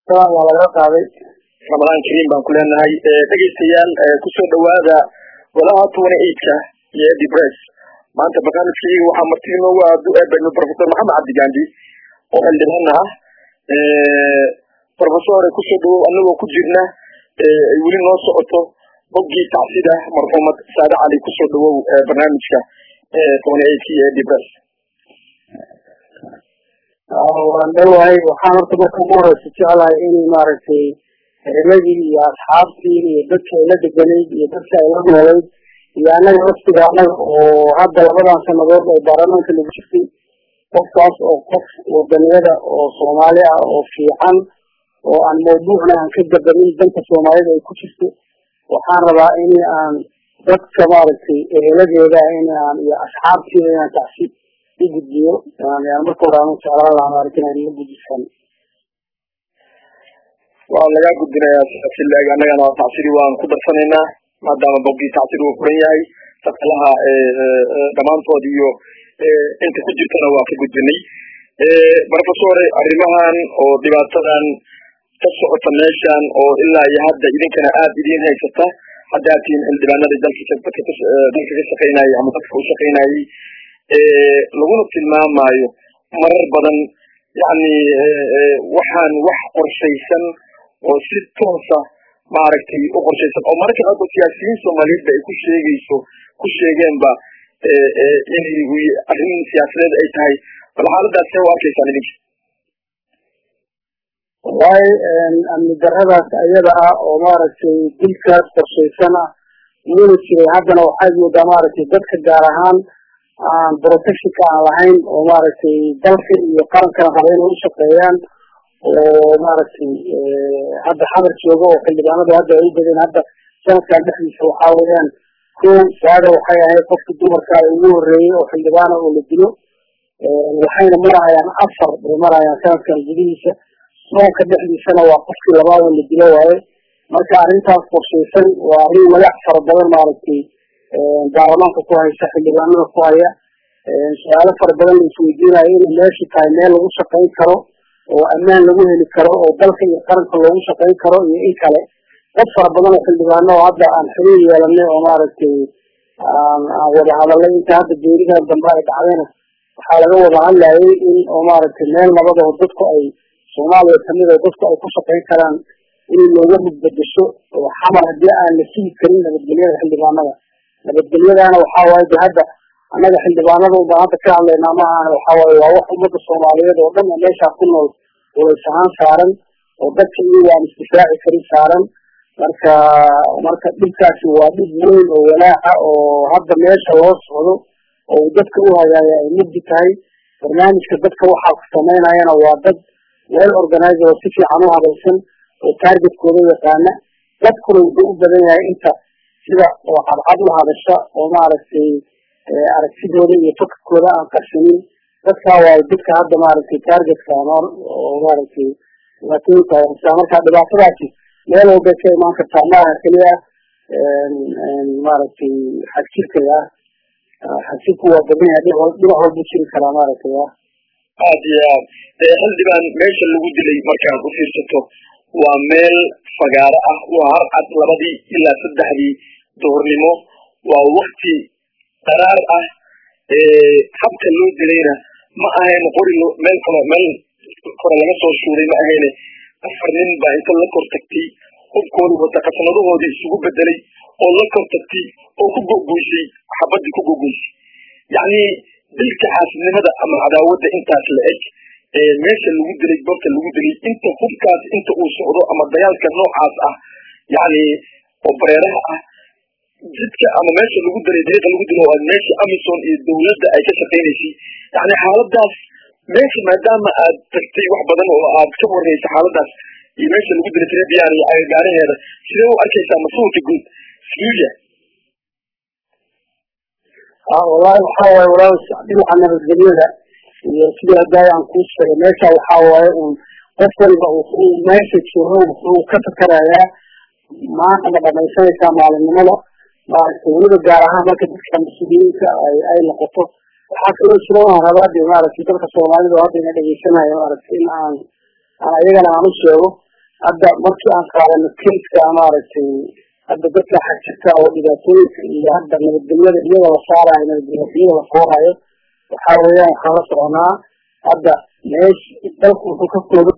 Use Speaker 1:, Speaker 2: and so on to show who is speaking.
Speaker 1: waa laga qaaday
Speaker 2: ramadaan kariim baan ku leenahay dhegeystayaal kusoo dhawaada walaha tobani eidka iyo edi bress maanta barnaamijkayga waxaa marti inoogu aadu eebeno professor maxamed cabdigandi oo xildhibaan ah professore kusoo dhawow anagoo ku jirna ay weli noo socoto boggii tacsida marxuumad saade cali kusoo dhawow barnaamijka tobani eidka iyo edi bress
Speaker 1: waan dhowahay waxaan horta marka ugu horeysa jeclahay in maaragtay eladii iyo asxaabtii iyo dadka ay la deganayd iyo dadka ay la noolayd iyo annaga laftiga annaga oo hadda labadan sanadood oo baarlamaanka lagu jirtay qofkaas oo qof wadaniyada oo soomaali ah oo fiican oo aan mawduucna aan ka gabanin danka soomaalida ay ku jirto waxaan rabaa in aan dadka maaragtay eheladeeda in aan iyo asxaabtiida inaan tacsi u gudbiyo marka hore aan jeclaan lahaa maaragtay inaan la gudbisan
Speaker 2: waa lagaa gudbinayaa silaag annagana tacsiri waan ku darsanaynaa maadaama boggii tacsiri uu furan yahay shaqalaha dhammaantood iyo inta ku jirtana waa ka gudbinay professore arrimahan oo dhibaatadan ka socota meeshan oo ilaa iyo hadda idinkana aad idiin haysata haddaad tihiin xildhibaanadii dalka dalka ka shaqaynayay ama dadka u shaqaynayay laguna tilmaamayo marar badan yani waxaan wax qorshaysan oo si toosa maaragtay u qorshaysan oo mararka qaarkood siyaasiyiin soomaaliyeedba ay ku sheegayso ku sheegeenba inay arrin siyaasadeed ay tahay bal xaaladaas see u arkaysaan idinka
Speaker 1: wallahi amni daradaas ayada ah oo maaragtay dilkaas qorshaysan ah weli jiray haddana waxaad moodaa maaragtay dadka gaar ahaan aan protectionka aan lahayn oo maaragtay dalka iyo qarankana raba inay u shaqeeyaan oo maaragtay hadda xamar jooga oo xildhibaanadu hadda ay u badeen hadda sanadkan dhexdiisa waxaa weeyaan ko saada waxay ahayd qofkii dumarka ugu horeeyey oo xildhibaana oo la dilo waxayna marayaan afar bay marayaan sanadkan gudihiisa soonka dhexdiisana waa qofkii labaad oo la dilo waaye marka arrintaas qorshaysan waa arrin magac fara badan maaragtay baarlamaanka ku haysa xildhibaanada ku haya su-aalo fara badan la isweydiinayo inay meeshu tahay meel lagu shaqayn karo oo ammaan lagu heli karo oo dalka iyo qaranka loogu shaqayn karo iyo in kale dad fara badan oo xildhibaano oo hadda aan xiriir yeelanay oo maaragtay aan aan wada hadalay inta hadda geeridan dambe ay dhacdayna waxaa laga wada hadlayay in oo maaragtay meel nabad oo dadku ay soomaaliya kamid oo dadku ay ku shaqayn karaan in looga mudbedesho oo xamar haddii aan la sigi karin nabadgelyada xildhibaanada nabadgelyadana waxaa waaye de hadda annaga xildhibaanada ubaan hadda ka hadlaynaa ma ahan waxaa waaye waa wax ummadda soomaaliyeed oo dhan meeshaa ku nool walays ahaan saaran oo dadka iyaga aan isdifaaci karin saaran marka marka dhibkaasi waa dhib weyn oo walaaca oo hadda meesha loo socdo oo dadka u hagaaya ay mugdi tahay barnaamijka dadka waxaa ku samaynayana waa dad well organizer oo si fiican u hadaysan oo targetkooda yaqaana dadkuna wuxuu u badan yahay inta sida oo cadcad u hadasha oo maaragtay aragtidooda iyo fakarkooda aan qarsinin dadkaa waayo dadka hadda maaragtay targetka oo maaragtay dhibaatooyinka haysaa marka dhibaatadaasi meel walbay ka imaan kartaa maaha keliya maaragtay xagjirkaga ah xagjirku waa badan yahay dhinac walbu jiri karaa maaragtay ah
Speaker 2: aad iyo aad xildhibaan meesha lagu dilay markaad u fiirsato waa meel fagaaro ah waa harcad labadii ilaa saddexdii duhurnimo waa wakti qaraar ah habka loo dilayna ma ahayn qori meel kalo meel kore laga soo shuuray ma ahayne afar nin baa inta la kor tagtay hubkooda wata qasnadahoodii isugu bedelay oo la kor tagtay oo ku gogoysay xabadii ku gogoysay yacni dilka xaasidnimada ama cadaawadda intaas la eg meesha lagu dilay goobta lagu dilay inta hubkaas inta uu socdo ama dagaalka noocaas ah yani oo bareeraha ah jidka ama meesha lagu dilay dariiqa lagu dilo waa meesha amison iyo dawladda ay ka shaqaynaysay yani xaaladaas meesha maadaama aad tagtay wax badan oo aad ka warreysa xaaladaas iyo meesha lagu dilay trebian iyo agagaaraheeda sidee u arkaysaa mas-uulka guud suuya
Speaker 1: wallahi waxaa waaye walaal dhinaca nabadgelyada iyo sidii haddaay aan kuu sheegay meesha waxaa waaye un qof waliba wuxuu meesha joogo wuxuu ka fakarayaa maanta ma dhamaysanaysaa maalinimada maaragtay weliba gaar ahaan marka dadka mas-uuliyiinta ay ay noqoto waxaa kaloo jira waan rabaa de maaragtay dadka soomaalida oo hadda ina dhegeysanaya maaragtay in aan aan ayagana aan u sheego hadda markii aan qaadano keiska maaragtay hadda dadka xajirta oo dhibaatooyinka iyo hadda nabadgelyada iyada la saarayo nabadgelyada la koorayo waxaa weeyaan waxaan la soconaa hadda meesh dalku wuxuu ka kooban